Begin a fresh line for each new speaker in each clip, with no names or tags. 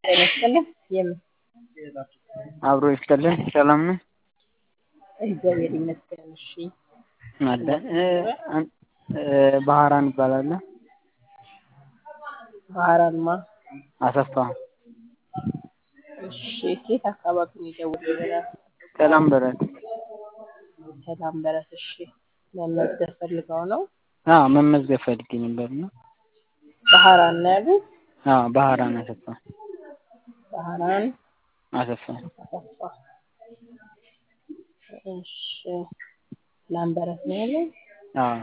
ጤና ይስጥልኝ የምን
አብሮ ይስጥልን ሰላም ነው?
እግዚአብሔር ይመስገን። እሺ
አለ ባህራን እባላለሁ።
ባህራንማ
አሰፋ
እሺ ከየት አካባቢ ነው የደወሉልናል?
ሰላም በረት
ሰላም በረት እሺ መመዝገብ ፈልገው ነው?
አዎ መመዝገብ ፈልጌ ነበር ነው።
ባህራን ነው ያሉት?
አዎ ባህራን አሰፋ
ባህራን
አሰፋ
አሰፋ እሺ ላምበረት ነው ያለው?
አዎ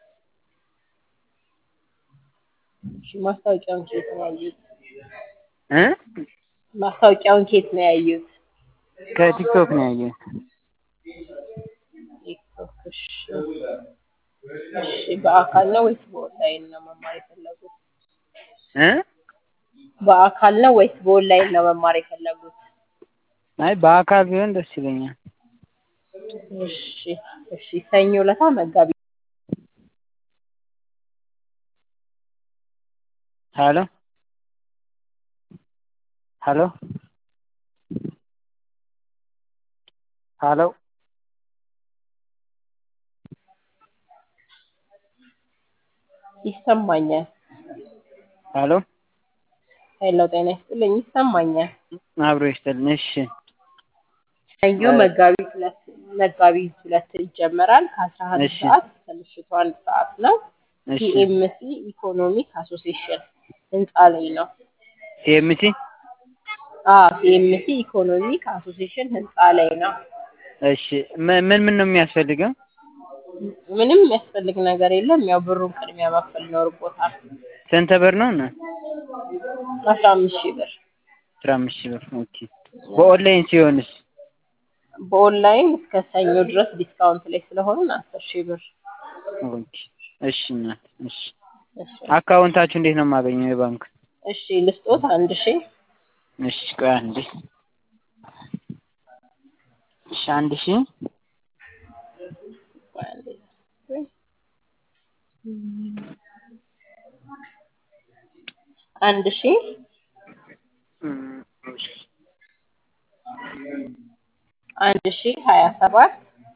እሺ ማስታወቂያውን ከየት ነው ያዩት?
እ
ማስታወቂያውን ከየት ነው ያዩት?
ከቲክቶክ ነው ያየሁት።
ቲክቶክ እሺ እሺ በአካል ነው ወይስ በኦንላይን ነው መማር የፈለጉት?
እ
በአካል ነው ወይስ በኦንላይን ነው መማር የፈለጉት?
አይ በአካል ቢሆን ደስ ይለኛል።
እሺ እሺ ሰኞ ዕለታ መጋቢት
ሄሎ ሄሎ ሄሎ
ይሰማኛል።
ሄሎ
ሄሎ ጤና ይስጥልኝ ይሰማኛል።
አብሮ ይስጥልን። እሺ
ሰኞ መጋቢት ሁለት መጋቢት ሁለት ይጀመራል ከአስራ አንድ
እሺ።
ሰዓት እስከ ምሽቱ አንድ ሰዓት ነው።
እሺ
ቲኤምሲ ኢኮኖሚክ አሶሲዬሽን ህንፃ ላይ ነው።
ቲኤምሲ
አዎ ቲኤምሲ ኢኮኖሚክ አሶሲዬሽን ህንፃ ላይ ነው።
እሺ ምን ምን ምን ነው የሚያስፈልገው?
ምንም የሚያስፈልግ ነገር የለም። ያው ብሩን ቅድሚያ መክፈል ይኖርቦታል።
ስንት ብር ነው? እና
አስራ አምስት ሺህ ብር
አስራ አምስት ሺህ ብር ኦኬ። በኦንላይን ሲሆንስ?
በኦንላይን እስከ ሰኞ ድረስ ዲስካውንት ላይ ስለሆኑን አስር ሺህ ብር
ኦኬ እሺ እናት እሺ።
እሺ
አካውንታችሁ እንዴት ነው የማገኘው የባንክ?
እሺ ልስጦት አንድ ሺህ
እሺ ቆይ አንዴ እሺ አንድ ሺህ
ቆይ አንዴ አንድ ሺህ
እም፣ እሺ
አንድ ሺህ ሀያ ሰባት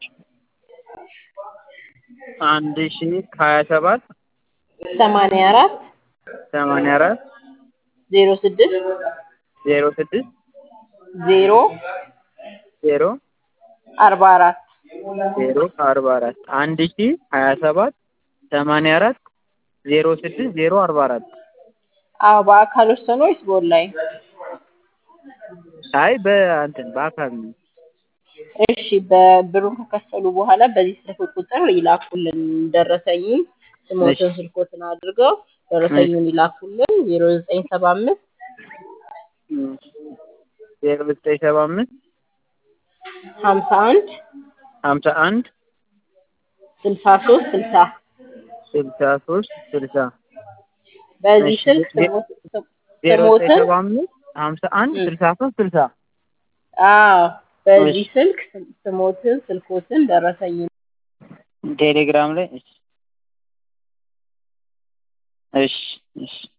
አንድ ሺህ ሀያ ሰባት
ሰማንያ አራት
ሰማንያ አራት
ዜሮ ስድስት
ዜሮ ስድስት
ዜሮ
ዜሮ
አርባ አራት
ዜሮ አርባ አራት አንድ ሺህ ሀያ ሰባት ሰማንያ አራት ዜሮ ስድስት ዜሮ አርባ አራት
አዎ በአካል ወሰኑ ወይስ በኦንላይን?
አይ በእንትን በአካል ነው።
እሺ በብሩን ከከፈሉ በኋላ በዚህ ስልክ ቁጥር ይላኩልን ደረሰኙን ስሞትን ስልኮትን አድርገው ደረሰኙን ይላኩልን ዜሮ ዘጠኝ ሰባ አምስት
እም፣ ዜሮ ዘጠኝ ሰባ አምስት
ሀምሳ አንድ
ሀምሳ አንድ
ስልሳ ሶስት ስልሳ
ስልሳ ሶስት ስልሳ
በዚህ
እሺ፣
ስልክ
ዜ-
ስሞት- ስም-
ዜሮ ዘጠኝ
ስሞትን
ሰባ አምስት ሀምሳ አንድ
እም።
ስልሳ ሶስት ስልሳ
አዎ በዚህ
እሺ።
ስልክ ስም- ስሞትን ስልኮትን ደረሰኙን
ቴሌግራም ላይ እሺ እሺ እሺ